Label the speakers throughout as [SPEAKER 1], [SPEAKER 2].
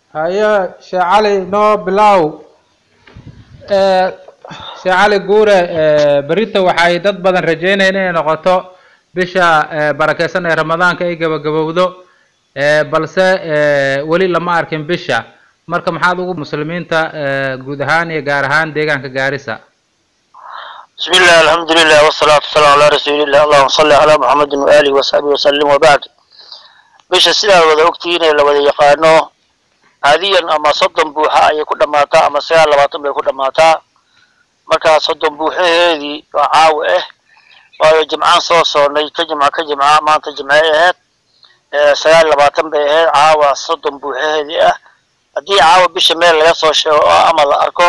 [SPEAKER 1] haye sheekh cali noo bilow sheekh cali guure berita waxay dad badan rajeynayeen inay noqoto bisha barakeysan ee ramadaanka ay gabagabowdo balse weli lama arkin bisha marka maxaad ugu muslimiinta guud ahaan iyo gaar ahaan deegaanka gaarisa
[SPEAKER 2] بسم الله الحمد لله والصلاة والسلام على رسول الله اللهم صل على محمد وآله وصحبه وسلم وبعد bisha sidaa wada ogtihiin ee la wada yaqaano caadiyan ama soddon buuxa ayay ku dhammaataa ama sagaal labaatan bay ku dhammaataa markaa soddon buuxaheedii waa caawa ah waayo jimcaan soo soonnay ka jimca ka jimca maanta jimcay ahayd sagaal labaatan bay ahayd caawa soddon buuxaheedii ah haddii caawa bisha meel laga soo sheego oo ama la arko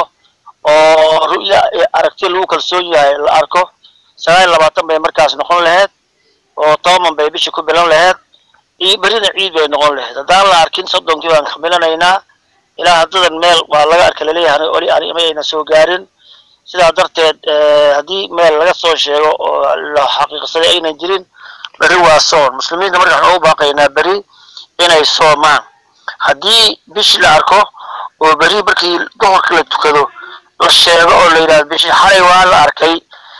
[SPEAKER 2] oo ru'ya aragti lagu kalsoon yahay la arko sagaal labaatan bay markaas noqon lahayd oo toban bay bisha ku bilan lahayd iyo berina ciid bay noqon lahayd haddaan la arkin soddonkii baan kamilanaynaa ilaa haddadan meel waa laga arka laleeyahay oli arima ayna soo gaarin sidaa darteed haddii meel laga soo sheego oo la xaqiiqsaday aynan jirin beri waa soon muslimiinta marka waxaan ugu baaqaynaa beri inay soomaan haddii bishi la arko oo beri markii duhurka la tukado la sheego oo la yidhahdo bishi xalay waa la arkay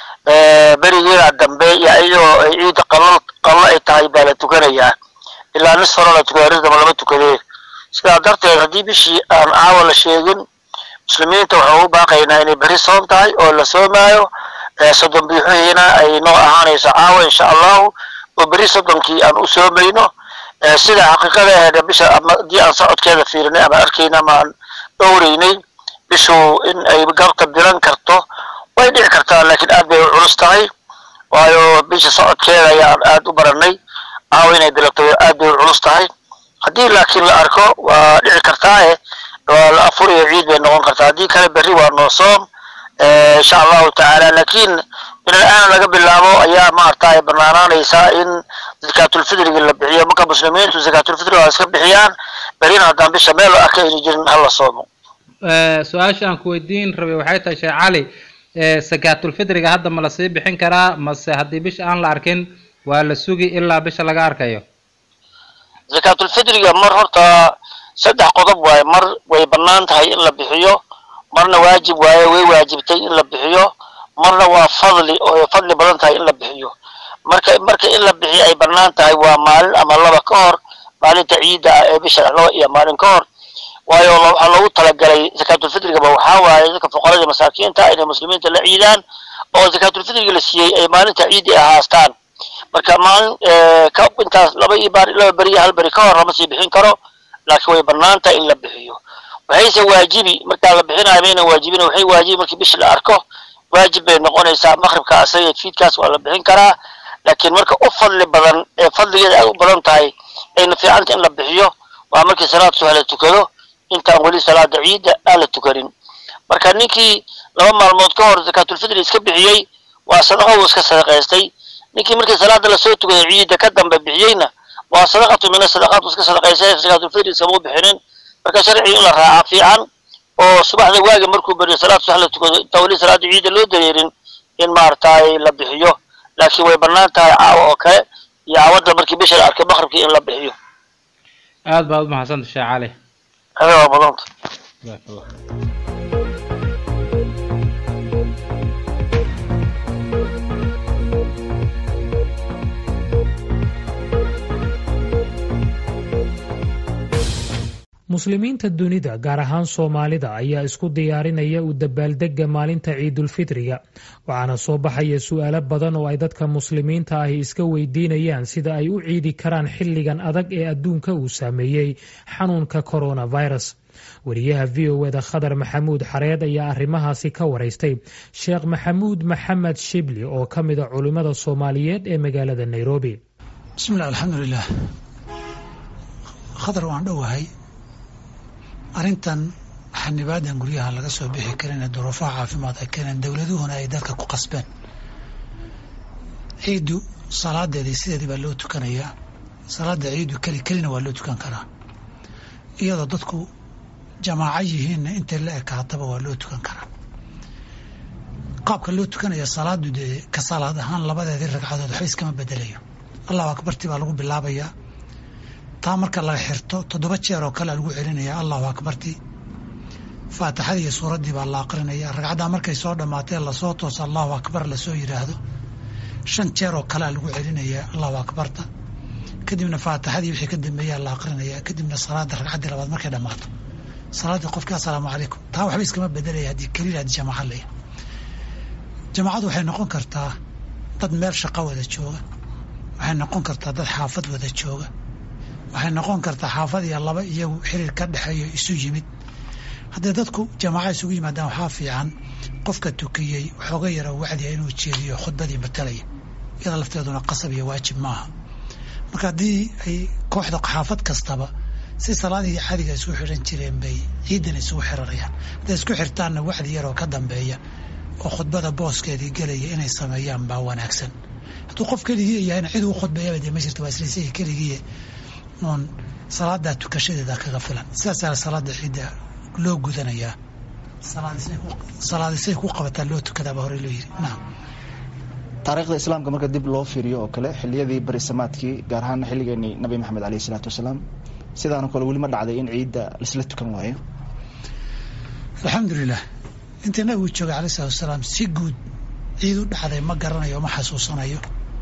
[SPEAKER 2] berigeeda dambe iyo iyadoo ay ciidda qalal qallo ay tahay baa la tukanayaa ilaa nis hore la tukada risdama lama tukadee sidaa darteed haddii bishii aan caawa la sheegin muslimiinta waxaan ugu baaqaynaa inay beri soom tahay oo la soomaayo soddon biixuhiina ay noo ahaanayso caawa insha allahu oo beri soddonkii aan u soomayno sida xaqiiqada aheed bisha ama haddii aan socodkeeda fiirinay ama arkayna ama aan dhowreynay bishu in ay garta diran karto way dhici kartaa laakiin aad bay u culus tahay waayo bisha socodkeeda ayaan aad u baranay caawa inay bilato aad bay u culus tahay haddii laakiin la arko waa dhici kartaae waa la afuriyo ciid bay noqon kartaa haddii kale berri waa noo soom insha allahu tacaala laakiin min al-aan laga bilaabo ayaa maaragtay banaanaanaysaa in zakaatulfidriga la bixiyo marka muslimiintu zakaatulfidriga waa iska bixiyaan berrina haddaan bisha meel la arka ayna jirin hala soomo
[SPEAKER 1] su-aasha aan ku weydiin rabay waxay tahay sheekh cali sakaatulfidriga hadda ma lasii bixin karaa mase haddii bisha aan la arkin waa la sugi ilaa bisha laga arkayo
[SPEAKER 2] zakaatulfidriga mar horta saddex qodob waaye mar way bannaan tahay in la bixiyo marna waajib waaye way waajibtay in la bixiyo marna waa fadli oo fadli badan tahay in la bixiyo marka marka in la bixiyo ay bannaan tahay waa maalin ama laba ka hor maalinta ciidda ah ee bisha laba iyo maalin ka hor waayo waxaa loogu talagalay zakaatulfidrigaba waxaa waaye dadka fuqarada masaakiinta inay muslimiinta la ciidaan oo zakaatulfidriga la siiyey ay maalinta ciidda ay haastaan marka maalin ka intaas laba iyo baar laba beri hal beri ka hor lama sii bixin karo laakiin way banaanta in la bixiyo waxayse waajibi markaa la bixinayo maynan waajibin waxay waajibi markii bishi la arko waajib bay noqonaysaa maqribka asaga fiidkaas waa la bixin karaa laakiin marka u fadli badan ee fadligeeda aad u badan tahay ayna fiicanta in la bixiyo waa markii salaad subax la tukado intaan weli salaada ciidda aan la tukanin marka ninkii laba maalmood ka hor zakaatulfidri iska bixiyey waa sadaqo uu iska sadaqaystay ninkii markii salaada lasoo tukaday ciidda ka dambe bixiyeyna waa sadaqatu mina sadaqaad iska sadaqaysay zakaatulfidri iskama bixinin marka sharciga in la raaca fiican oo subaxda waaga markuu beriyo salaad subax la tukado intaan weli salaada ciidda loo dareerin in maaragtay la bixiyo laakiin way bannaan tahay caawa oo kale iyo caawadda markii bisha la arkay maqribkii in la bixiyo
[SPEAKER 1] aad baad umahadsanta sheekh cali
[SPEAKER 2] hada waa badanta
[SPEAKER 1] jazakallah
[SPEAKER 3] muslimiinta dunida gaar ahaan soomaalida ayaa isku diyaarinaya u dabaaldega maalinta ciidulfitriga waxaana soo baxaya su-aalo badan oo ay dadka muslimiinta ahi iska weydiinayaan sida ay u ciidi karaan xilligan adag ee adduunka uu saameeyey xanuunka coronavirus wariyaha v o eda khadar maxamuud xareed ayaa arrimahaasi ka waraystay sheekh maxamuud maxamed shibli oo ka mida culimmada soomaaliyeed ee magaalada nairobi
[SPEAKER 4] bismillah alxamdulilah khadar waan dhowahay arrintan xanibaadan guryaha laga soo bixi karin ee duruufaha caafimaad ay keeneen dowladuhuna ay dadka ku qasbeen ciiddu salaadeedii sideedii baa loo tukanayaa salaada ciiddu keli kelina waa loo tukan karaa iyadoo dadku jamaaco yihiinna intay la ekaataba waa loo tukan karaa qaabka loo tukanaya salaadu dee ka salaad ahaan labadeedii ragcadood waxba iskama bedelayo allahu akbartii baa lagu bilaabayaa taa marka la xirto toddoba jeer oo kale lagu celinaya allahu akbartii faatixadii iyo suuraddii baa la aqrinaya ragcaddaa markay soo dhammaatee lasoo toosa allahu akbar lasoo yidhaahdo shan jeer oo kalea lagu celinaya allahu akbarta kadibna faatixadii wixii ka dambeeyaa la aqrinaya kadibna salaada ragcaddii labaad markay dhammaato salaaddii qofkii assalaamu calaykum taa waxba iskama bedelaya haddii keliya haddii jamaaca laya jamaacadu waxay noqon kartaa dad meel shaqo wada jooga waxay noqon kartaa dad xaafad wada jooga waxay noqon kartaa xaafad iyo laba iyagu xiriir ka dhexeeyo isu yimid haddii dadku jamaaca isugu yimaadaan waxaa fiican qofka tukiyey waxooga yara wacdiya inuu jeediyo khudbadii matalaya iyada lafteeduna qasab iyo waajib maaha marka haddii ay kooxda xaafad kastaba si salaadihii caadiga isku xidhan jireen bay ciidan isugu xiranayaan hadday isku xirtaanna wacdi yaroo ka dambeeya oo khudbada booskeedii gelaya inay sameeyaan baa wanaagsan hadduu qof keligii yahayna cid uu khudbeeyaba dee ma jirta waa islaysayi keligii uun salaadaa tukashadeeda kaga filan sidaasaa salaada ciidda loo gudanayaa salaadisay ku qabataa loo tukadaaba hore loo yiri naam
[SPEAKER 5] taariikhda islaamka marka dib loo fiiriyo oo kale xiliyadii barisamaadkii gaar ahaan xilligeenii nabi maxamed aleyh isalaatu wasalaam sidaanoo kale weli ma dhacday in ciidda laisla tukan waayo
[SPEAKER 4] alxamdulilah intii nabigu joogay alay salatu wasalaam si guud ciid u dhacday ma garanayo ma xasuusanayo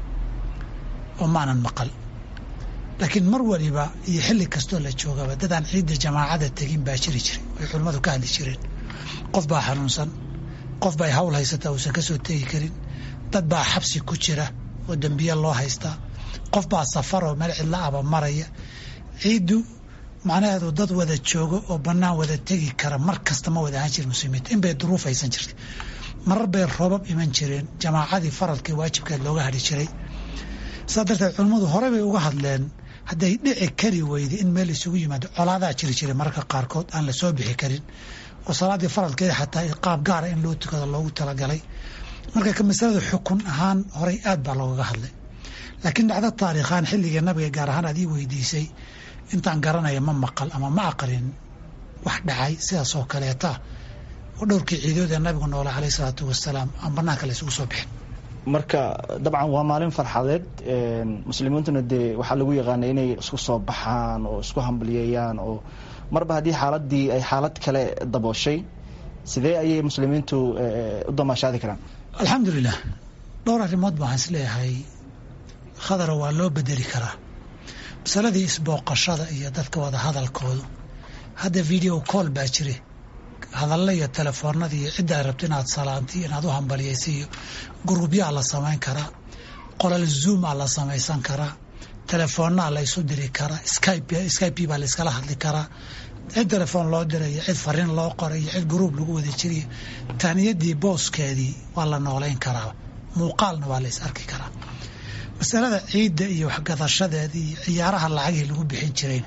[SPEAKER 4] oo maanan maqal laakiin mar waliba iyo xilli kastoo la joogaba dadaan ciidda jamaacada tegin baa jiri jiray way culimmadu ka hadli jireen qof baa xanuunsan qof bay hawl haysataa uusan ka soo tegi karin dad baa xabsi ku jira oo dembiye loo haystaa qof baa safar oo meel cidla aba maraya ciiddu macnaheedu dad wada joogo oo bannaan wada tegi kara mar kasta ma wada ahaan jirin muslimiinta in bay duruuf haysan jirtay marar bay roobab iman jireen jamaacadii faralkii waajibkeed looga hadhi jiray sidaa darteed culimmadu hore bay uga hadleen hadday dhici kari weyday in meel isugu yimaado colaadaa jiri jiray mararka qaarkood aan la soo bixi karin oo salaaddii faralkeeda xataa qaab gaara in loo tukado loogu talagalay marka ka masalada xukun ahaan horey aad baa loogaga hadlay laakiin dhacdo taariikhaan xilliga nabiga gaar ahaan aad ii weydiisay intaan garanaya ma maqal ama ma aqrin wax dhacay sidaas oo kaleeta oo dhowrkii ciidood ee nabigu noole caleyh isalaatu wasalaam aan banaanka la isugu soo bixin
[SPEAKER 5] marka dabcan waa maalin farxadeed muslimiintuna dee waxaa lagu yaqaana inay isku soo baxaan oo isku hambalyeeyaan oo marba haddii xaaladii ay xaalad kale dabooshay sidee ayay muslimiintu u damaashaadi karaan
[SPEAKER 4] alxamdulilah dhowr arrimood baan is leeyahay khadara waa loo bedeli karaa masaladii isbooqashada iyo dadka wada hadalkoodu hadda video call baa jire hadalla iyo telefoonada iyo cidda ay rabto inaad salaanti inaad u hambaliyaysa iyo gruubyaa la samayn karaa qolal zoomaa la samaysan karaa telefoonnaa la isu diri karaa skype baa la iskala hadli karaa cid telefoon loo dirayo cid fariin loo qoray iyo cid gruub lagu wada jiriyo taaniyadii booskeedii waa la noolayn karaa muuqaalna waa la is arki karaa masalada ciidda iyo waxgadashadeeda iyo ciyaaraha lacagihii lagu bixin jirayna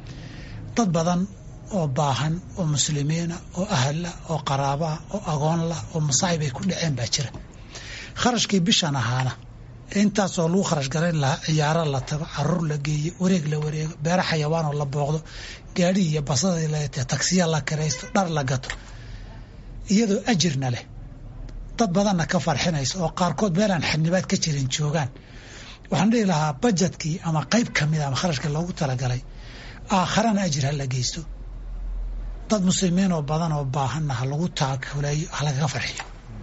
[SPEAKER 4] dad badan oo baahan oo muslimiina oo ahlah oo qaraabaah oo agoonlah oo masaa'ib ay ku dhaceen baa jira kharashkii bishan ahaana intaasoo lagu kharash garayn lahaa ciyaaro la tago caruur la geeyo wareeg la wareego beero xayawaanoo la booqdo gaadhi iyo basadii laete tagsiya la kiraysto dhar la gato iyadoo ajirna leh dad badanna ka farxinayso oo qaarkood meelaan xanibaad ka jirin joogaan waxaan dhihi lahaa bajetkii ama qayb ka mida ama kharashkii loogu talagalay aakharana ajir ha la geysto dad muslimiin oo badan oo baahanna ha lagu taakuleeyo ha lagaga farxiyo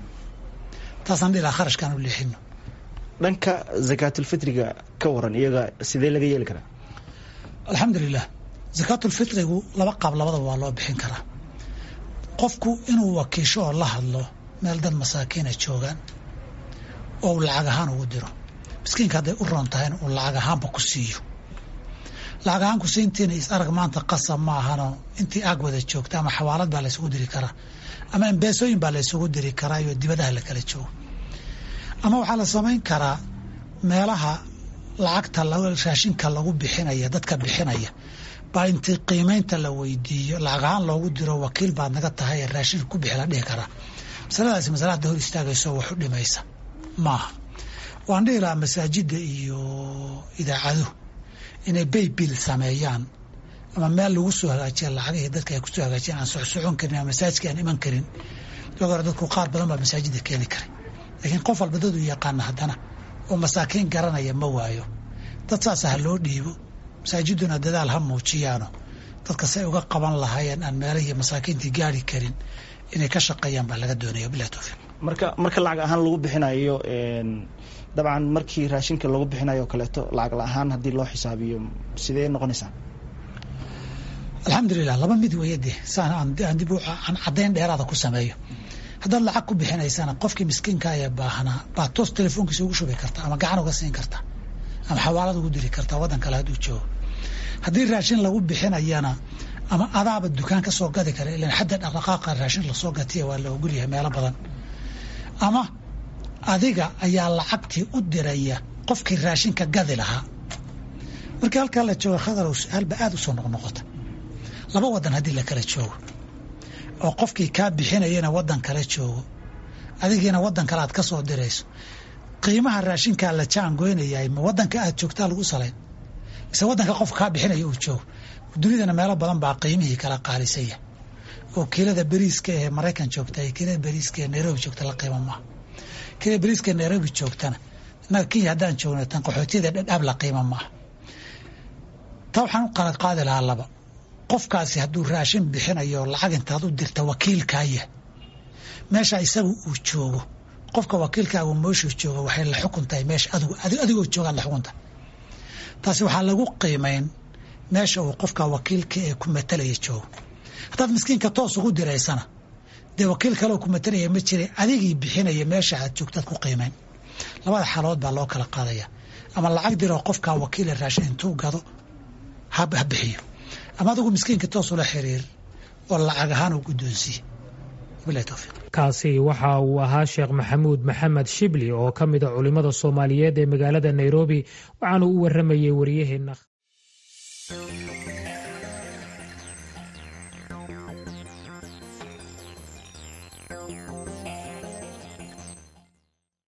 [SPEAKER 4] taasaan dhihi lahaa kharashkaan u leexino
[SPEAKER 5] dhanka zakaatulfitriga ka waran iyaga sidee laga yeeli karaa
[SPEAKER 4] alxamdulilah zakaatulfitrigu laba qaab labadaba waa loo bixin karaa qofku inuu wakiisho oo la hadlo meel dad masaakiina joogaan oo uu lacag ahaan ugu diro miskiinka hadday u roon tahayna uu lacag ahaanba ku siiyo lacag ahaan ku siintiina is arag maanta qasab ma ahano intii aag wada joogta ama xawaalad baa laysugu diri karaa ama embeesooyin baa laysugu diri karaa iyo dibadaha la kala joogo ama waxaa la samayn karaa meelaha lacagta raashinka lagu bixinaya dadka bixinaya baa intii qiimaynta la weydiiyo lacag ahaan loogu diro wakiil baad naga tahay ee raashinka ku bixi la dhihi karaa masaladaasi masala hadda hor istaagayso wax u dhimaysa maaha waan dhihi lahaa masaajidda iyo idaacaduhu inay baybil sameeyaan ama meel lagu soo hagaajiya lacagihii dadka ay kusoo hagaajiyaan aan socsocon karin ama masaajidka aan iman karin waag hore dadku qaar badan baa masaajidda keeni karay laakiin qof walba dad u yaqaana haddana oo masaakiin garanaya ma waayo dad saasa ha loo dhiibo masaajiduna dadaal ha muujiyaano dadka say uga qaban lahaayeen aan meelahii masaakiintii gaari karin inay ka shaqeeyaan baa laga doonaya bilahi towfiiq
[SPEAKER 5] marka marka lacag ahaan lagu bixinayo dabcan markii raashinka lagu bixinayo o kaleeto lacag la-ahaan haddii loo xisaabiyo sidee noqonaysaa
[SPEAKER 4] alxamdulilah laba mid weeye dee saan aan dib aan caddayn dheeraada ku sameeyo haddaad lacag ku bixinaysana qofkii miskiinka ee baahnaa baad toos telefoonkiisa ugu shubi karta ama gacan uga siin karta ama xawaalad ugu diri karta waddan kale hadduu joogo haddii raashin lagu bixinayana ama adaaba dukaan ka soo gadi kara ilan xadda dhaqdhaqaaqa raashin lasoo gatiya waa la ogolyahay meelo badan ama adiga ayaa lacagtii u diraya qofkii raashinka gadi lahaa markii halkaa la jooga khadarow su-aalba aada u soo noqnoqota laba waddan haddii la kala joogo oo qofkii kaa bixinayana waddan kale joogo adigiina waddan kale aad ka soo dirayso qiimaha raashinkaa la jaangoynayahay ma waddanka aad joogtaa lagu salayn mise waddanka qof kaa bixinaya uu joogo dunidana meelo badan baa qiimihii kala qaalisaya oo kiilada beriiska ee maraykan joogta iyo kiilada beriiska ee nairobi joogta la qiimo maaha kiilada beriiska ee nairobi joogtana innaga kenya haddaan joogno tan qaxootiyada dhadhaab la qiimo maaha taa waxaan u qalad qaadi lahaa laba qofkaasi hadduu raashin bixinayo lacag intaad u dirta wakiilkaaya meesha isagu uu joogo qofka wakiilkaagu meeshuu joogo waxay la xukun tahay meesha adigoo joogaad la xukuntahay taasi waxaa lagu qiimayn meesha uu qofka wakiilka ee ku matalaya joogo haddaad miskiinka toos ugu diraysana dee wakiil kaleoo ku matalaya ma jira adigii bixinaya meesha aad joogtaad ku qiimayn labada xaalood baa loo kala qaadaya ama lacag diroo qofkaa wakiila raashin intuu gado ha bixiyo ama adigu miskiinka toos ula xiriir oo lacag ahaan u guddoonsiiye wabilahi towfiiq
[SPEAKER 3] kaasi waxa uu ahaa sheekh maxamuud maxamed shibli oo ka mid a culimmada soomaaliyeed ee magaalada nairobi waxaanu u warramayey wariyaheenna